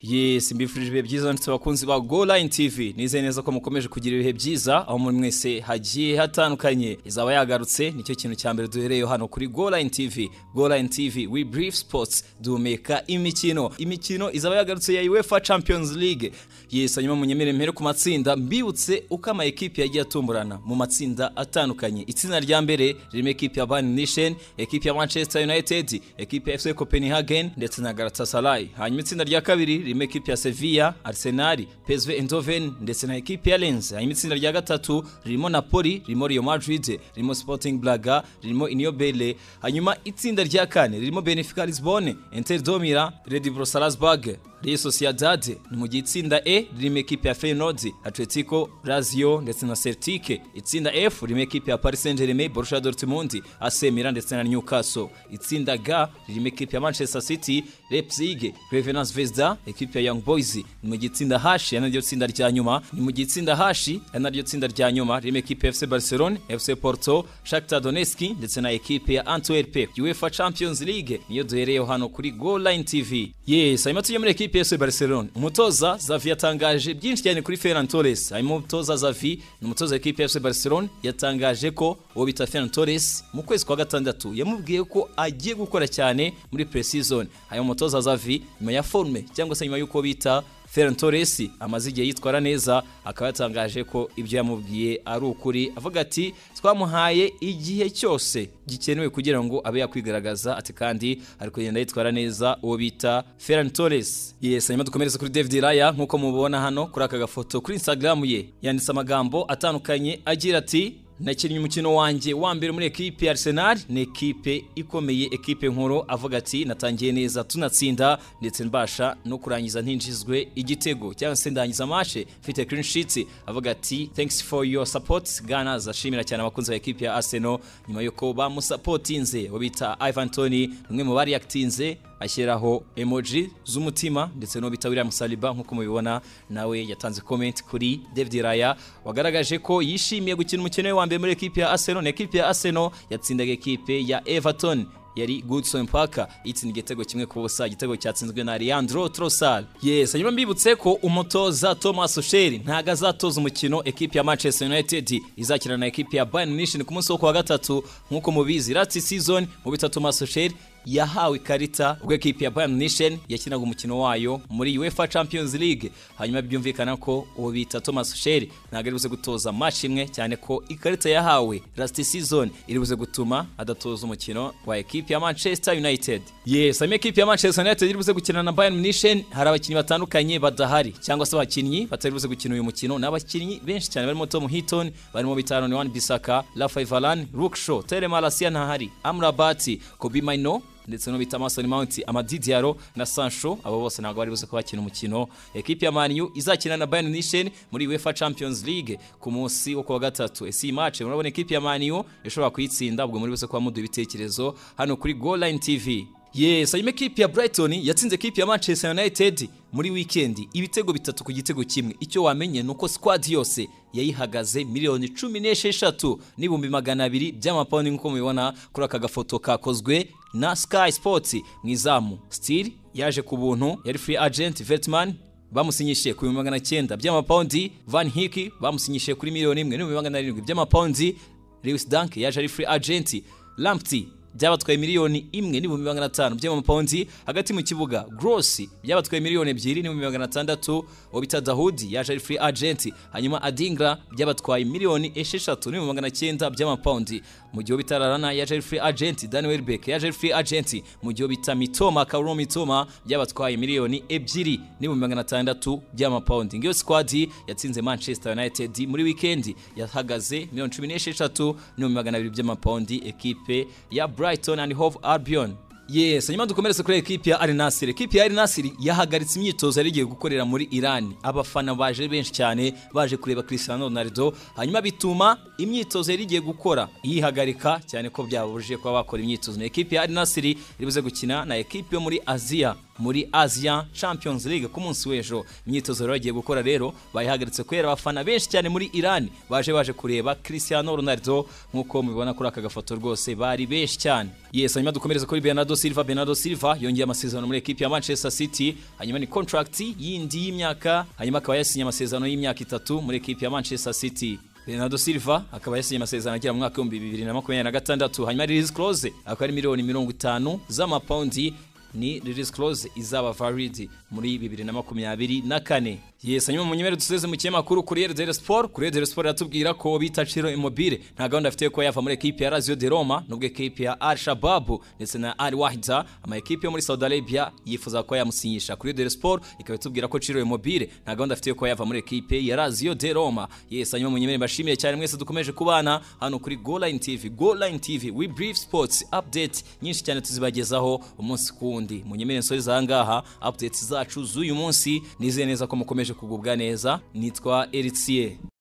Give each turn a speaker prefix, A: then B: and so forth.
A: yesi mbifurije ibihe byiza ndetse abakunzi ba go line tv nizeye neza ko mukomeje kugira ibihe byiza aho muri mwese hagiye hatandukanye izaba yagarutse nicyo kintu cya mbere duhereyeho hano kuri go line tv go line tv we brief sports duhumeka imikino imikino izaba yagarutse ya uefa champions league yesi hanyuma munyemere mpere ku matsinda mbibutse uko ama ekipi yagiye atumburana mu matsinda atandukanye itsinda rya mbere ririmo ekipi ya bayern nishen ekipi ya manchester united ekipi ya fc copenhagen ndetse na galatasaray hanyuma itsinda rya kabiri ririmo ekipi ya Sevilla, Arsenal, PSV Eindhoven ndetse na ekipi ya Lens. Hanyuma itsinda rya gatatu ririmo Napoli, ririmo Real Madrid, ririmo Sporting Braga, ririmo Union Berlin. Hanyuma itsinda rya kane ririmo Benfica Lisbonne, Inter Domira, Red Bull Salzburg, Real Sociedad. Ni mu gihe itsinda E ririmo ekipi ya Feyenoord, Atletico, Lazio ndetse na Celtic. Itsinda F ririmo ekipi ya Paris Saint-Germain, Borussia Dortmund, AC Milan ndetse na Newcastle. Itsinda G ririmo ekipi ya Manchester City, Leipzig, Crevenance Vesda, ekipi ya Young Boys ni mu gitsinda hashi ari naryo tsinda rya nyuma ni mu gitsinda hashi ari naryo tsinda rya nyuma ririmo ekipi ya FC Barcelona, FC Porto, Shakhtar Donetsk ndetse na ekipi ya Antwerp. UEFA Champions League niyo duhereyeho hano kuri Go Line TV. Yes, hanyuma tujya muri ekipi ya FC Barcelona. Umutoza Xavi yatangaje byinshi cyane kuri Ferran Torres. Hanyuma umutoza Xavi ni umutoza w'ekipi ya FC Barcelona yatangaje ko uwo bita Ferran Torres mu kwezi kwa gatandatu yamubwiye ko agiye gukora cyane muri pre-season. Hanyuma umutoza Xavi nyuma ya forme cyangwa se nyuma y'uko bita Ferran Torres amaze igihe yitwara neza akaba yatangaje ko ibyo yamubwiye ari ukuri avuga ati twamuhaye igihe cyose gikenewe kugira ngo abe yakwigaragaza ati kandi ari kugenda yitwara neza uwo bita Ferran Torres yes hanyuma dukomereze kuri David Raya nk'uko mubona hano kuri aka gafoto kuri Instagram ye yanditse amagambo atandukanye agira ati nakinnye umukino wanjye wa mbere muri ekipe ya Arsenal ni ekipe ikomeye ekipe nkuru avuga ati natangiye neza tunatsinda ndetse mbasha no kurangiza ntinjizwe igitego cyangwa se ndangiza amashe mfite clean sheet avuga ati thanks for your support Gunners ashimira cyane abakunzi ba ekipe ya Arsenal nyuma yuko bamusapotinze bo bita Ivan Toney umwe mu bari yakitinze ashyiraho emoji z'umutima ndetse n'uwo bita William Saliba nk'uko mubibona nawe yatanze comment kuri David Raya wagaragaje ko yishimiye gukina umukino we wa mbere muri ekipe ya Arsenal na ekipe ya Arsenal yatsindaga ekipe ya Everton yari Goodson Parker itsinda igitego kimwe ku busa igitego cyatsinzwe na Leandro Trossard yes hanyuma mbibutse ko umutoza Thomas Tuchel ntago azatoza umukino ekipe ya Manchester United izakina na ekipe ya Bayern Munich ku munsi wo kuwa gatatu nk'uko mubizi last season mu bita Thomas Tuchel yahawe ikarita ubwo ekipi ya Bayern Munich yakinaga umukino wayo muri UEFA Champions League hanyuma byumvikana ko uwo bita Thomas Tuchel ntabwo ari gutoza match imwe cyane ko ikarita yahawe last season iri buze gutuma adatoza umukino wa ekipi ya Manchester United yes hanyuma ekipi ya Manchester United iri buze gukina na Bayern Munich hari abakinnyi batandukanye badahari cyangwa se abakinnyi batari buze gukina uyu mukino n'abakinnyi benshi cyane barimo Tom Heaton barimo bita Aaron Wan-Bissaka Rafael Varane Luke Shaw Tere Malasia ntahari Amrabat Kobe Maino ndetse no bita Mason Mount Amadidiaro na Sancho abo bose ntabwo bari buze kubakina umukino ekipe ya Man U izakina na Bayern Munich muri UEFA Champions League ku munsi wo kuwa gatatu ese iyi match murabona ekipe ya Man U ishobora kuyitsinda ubwo muri bose kuba muduha ibitekerezo hano kuri Goal Line TV Yes, hanyuma ekipe ya Brighton yatsinze ekipe ya Manchester United muri weekend ibitego bitatu ku gitego kimwe icyo wamenye ni uko squad yose yayihagaze miliyoni cumi n'esheshatu n'ibihumbi magana abiri by'amapawundi nk'uko mubibona kuri aka gafoto kakozwe na Sky Sports mu izamu Steel yaje ku buntu yari free agent Veltman bamusinyishije ku bihumbi magana cyenda by'amapawundi Van Hiki bamusinyishije kuri miliyoni imwe n'ibihumbi magana arindwi by'amapawundi Lewis Dunk yaje ari free agent Lamptey byabatwaye miliyoni imwe n'ibihumbi magana atanu by'amapawundi hagati mu kibuga grossi byabatwaye miliyoni ebyiri n'ibihumbi magana atandatu uwo bita dahudi yaje ari free agent hanyuma adingra byabatwaye miliyoni esheshatu n'ibihumbi magana cyenda by'amapawundi mu gihe bita rarana yaje ari free agent dani welbeck yaje ari free agent mu gihe bita mitoma kauro mitoma byabatwaye miliyoni ebyiri n'ibihumbi magana atandatu by'amapawundi ngiyo squad yatsinze manchester united muri weekend yahagaze miliyoni cumi n'esheshatu n'ibihumbi magana abiri by'amapawundi ekipe ya Brighton and Hove Albion Yes, hanyuma dukomeretse kuri ekipi ya Al Nassr. Ekipi ya Al Nassr yahagaritse imyitozo yari igiye gukorera muri Iran. Abafana baje benshi cyane baje kureba Cristiano Ronaldo, hanyuma bituma imyitozo yari igiye gukora yihagarika cyane ko byabujije kuba bakora imyitozo. Ekipi ya Al Nassr iribuze gukina na ekipi yo muri Aziya muri Asia Champions League ku munsi w'ejo imyitozo rero bagiye gukora rero bayihagaritse kubera abafana benshi cyane muri Iran baje baje kureba Cristiano Ronaldo nk'uko mubibona kuri aka gafoto rwose bari benshi cyane yes hanyuma dukomereza kuri Bernardo Silva Bernardo Silva yongeye amasezerano muri ekipi ya Manchester City hanyuma ni contract yindi y'imyaka hanyuma akaba yasinye amasezerano y'imyaka itatu muri ekipi ya Manchester City Bernardo Silva akaba yasinye amasezerano agera mu mwaka w'ibihumbi bibiri na makumyabiri na gatandatu hanyuma release clause akaba ari miliyoni mirongo itanu z'amapawundi ni release clause izaba valid muri bibiri na makumyabiri na kane yes hanyuma munyemere duseze mu kinyamakuru Corriere dello Sport Corriere dello Sport iratubwira ko bita Ciro Immobile nta gahunda afite yo kuba yava muri ekipi ya Lazio de Roma nubwo ekipi ya Al Shabab ndetse na Al Wahda ama ekipi yo muri Saudi Arabia yifuza kuba yamusinyisha Corriere dello Sport ikaba itubwira ko Ciro Immobile nta gahunda afite yo kuba yava muri ekipi ya Lazio de Roma yes hanyuma munyemere mbashimiye cyane mwese dukomeje kubana hano kuri Goal Line TV Goal Line TV we brief sports update nyinshi cyane tuzibagezaho umunsi ku wundi wundi munyemere nsore zangaha updates zacu z'uyu munsi nizeye neza ko mukomeje kugubwa neza nitwa Eritie